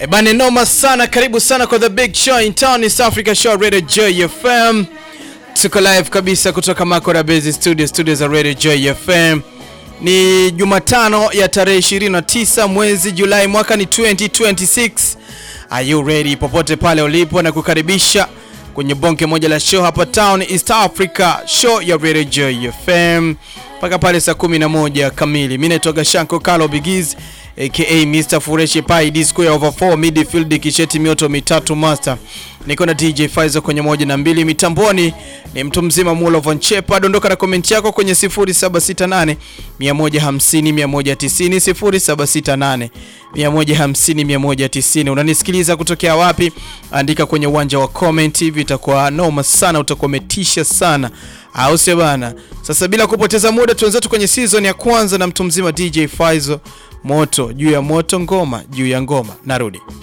E bane, noma sana. Karibu sana kwa the big show in town, East Africa Show, Radio Joy FM. Tuko live kabisa kutoka Makora Base Studio, studio za Radio Joy FM. Ni Jumatano ya tarehe 29 mwezi Julai mwaka ni 2026. Are you ready? Popote pale ulipo na kukaribisha kwenye bonge moja la show hapa town East Africa Show ya Radio Joy FM mpaka pale saa 11 kamili. Mimi naitwa Gashanko Carlo Bigiz aka Mr Fureshi Pai D square over 4 midfield kisheti mioto mitatu master. Niko na DJ Faizo kwenye moja na mbili mitamboni ni mtu mzima Mulo Von Chepa. Dondoka na komenti yako kwenye 0768 150 190 0768 150 190. Unanisikiliza kutokea wapi? Andika kwenye uwanja wa comment, hivi itakuwa noma sana, utakuwa umetisha sana, au sio bana? Sasa bila kupoteza muda, tuanze kwenye season ya kwanza na mtu mzima DJ Faizo. Moto juu ya moto, ngoma juu ya ngoma, narudi.